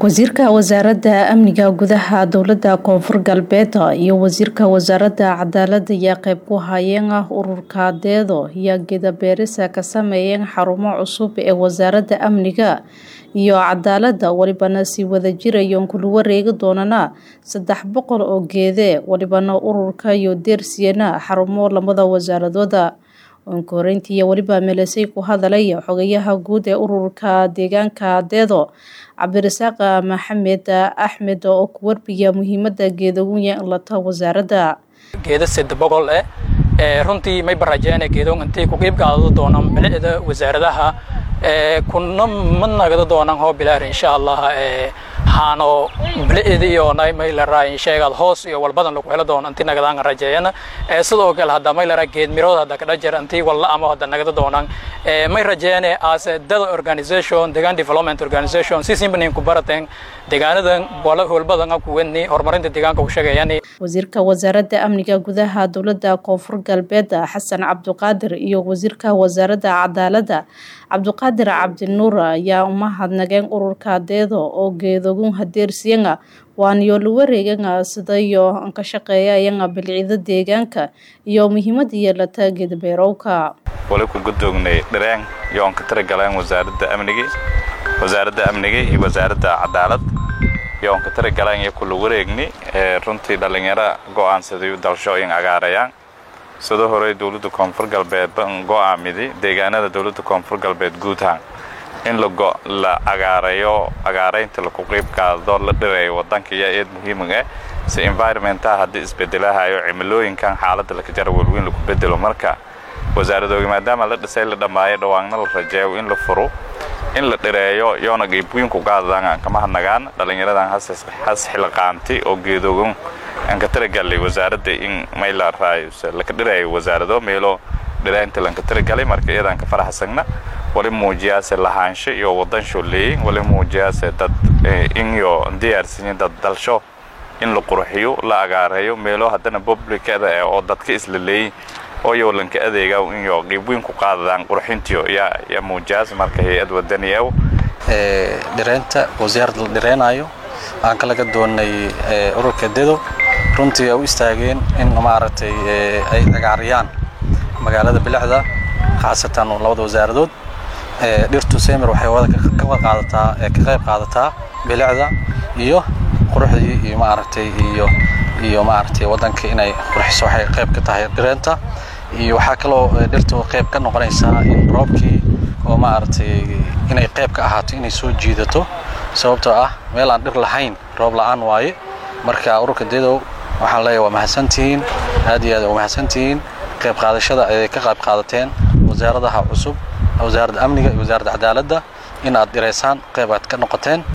wasiirka wasaaradda amniga gudaha dowlada koonfur galbeed iyo wasiirka wasaaradda cadaalada ayaa qeyb ku hayeen ururka deedo iyo geedabeerisa ka sameeyeen xarumo cusub ee wasaaradda amniga iyo cadaalada walibana sii wada jirayoon kula wareegi doonana saddex boqol oo geede walibana ururka iyo deersiyana xarumo lamada wasaaradooda onkoreyntii iyo weliba meelesay ku hadalay xogayaha guud ee ururka deegaanka deedo cabdirasaaq maxamed axmed oo ku warbiya muhiimada geedagunya lata wasaaradda geeda sed boqol eh runtii may barajeene geedon intay ku qeyb qaadado doonaan bilicda wasaaradaha kuna ma nagado doonaan hoo bilaar insha allah haano bilicda iyo may laraa sheegaad hoos iyo walbadan lagu helo doono intii nagadaan rajeeyana sidoo kale hadda may laraa geed mirood hadda kadha jir intii walla ama hadda nagada doonaan may rajeeyane as dada organization deegaan development organization si simbanin ku barateen deegaanadan howlbadan kuwani horumarinta deegaanka u sheegayani wasiirka wasaaradda amniga gudaha dowladda koonfur galbeed xasan cabduqaadir iyo wasiirka wasaaradda cadaaladda cabduqaadir cabdinuur ayaa umahadnageen ururka deedo oo geedogun hadeersiyanga waaniyo la wareeganga sidayo ka shaqeeyayanga bilcida deegaanka iyo muhiimada yeelata geedabeerowka wali ku gudoognay dhareen yoon ka taragaleen wasaaradda amniga wasaaradda amniga iyo wasaaradda cadaalad yoon ka taragaleen iyo kula wareegni runtii dhallinyaro go'aansaday dalsho in agaarayaan sidoo hore dowladda koonfur galbeed go'aamidi deegaanada dowladda koonfur galbeed guud ahaan in la agaarayo agaaraynta laku qeyb qaado la dhireeyo wadanka iyo eed muhiimig ah si environmentaha haddii isbedelahayo cimilooyinkan xaaladda laka jara welweyn laku bedelo marka wasaaradooga maadaama la dhisay la dhammaayo dhawaanna la rajeeyo in la furo in la dhireeyo yoona qeybweynku qaadadaan kama hadnagaan dhallinyaradan has xilqaanti oo geedoogan aan ka taragalay wasaaradda in mayla raayus laka dhireeyo wasaarado meelo dhiraynta lanka taragalay marka iyadaan ka faraxsagna wali muujiyaase lahaansho iyo wadan sholeeyey wali muujiyaase dad inyo diyaarsanyin dad dalsho in la qurxiyo la agaareeyo meelo haddana publicada eh oo dadka isla leeyey oo yowlanka adeega inyo qeybweyn ku qaadadaan qurxintiyo yaa muujiyaas marka hay-ad wadani ew dhireynta wasaarad la dhireynayo aan ka laga doonay ururka dedo runtii ay u istaageen in maaragtay ay agaariyaan magaalada bilicda khaasatan labada wasaaradood dhirtu semer waxay ka qaadataa ka qayb qaadataa bilicda iyo quruxdii iyo maaragtay iyo iyo maaragtay waddanka inay qurxiso waxay qayb ka tahay dhireenta iyo waxaa kaloo dhirtu qayb ka noqonaysaa in roobkii oo maaragtay inay qayb ka ahaato inay soo jiidato sababtoo ah meel aan dhir lahayn roob la'aan waaye marka ururka dedow waxaan leeyahay waa mahadsantihiin aad iyo aad waa mahadsantihiin qayb qaadashada ay ka qayb qaadateen wasaaradaha cusub wasaaradda amniga iyo wasaaradda cadaaladda in aad dhireysaan qayb aad ka noqoteen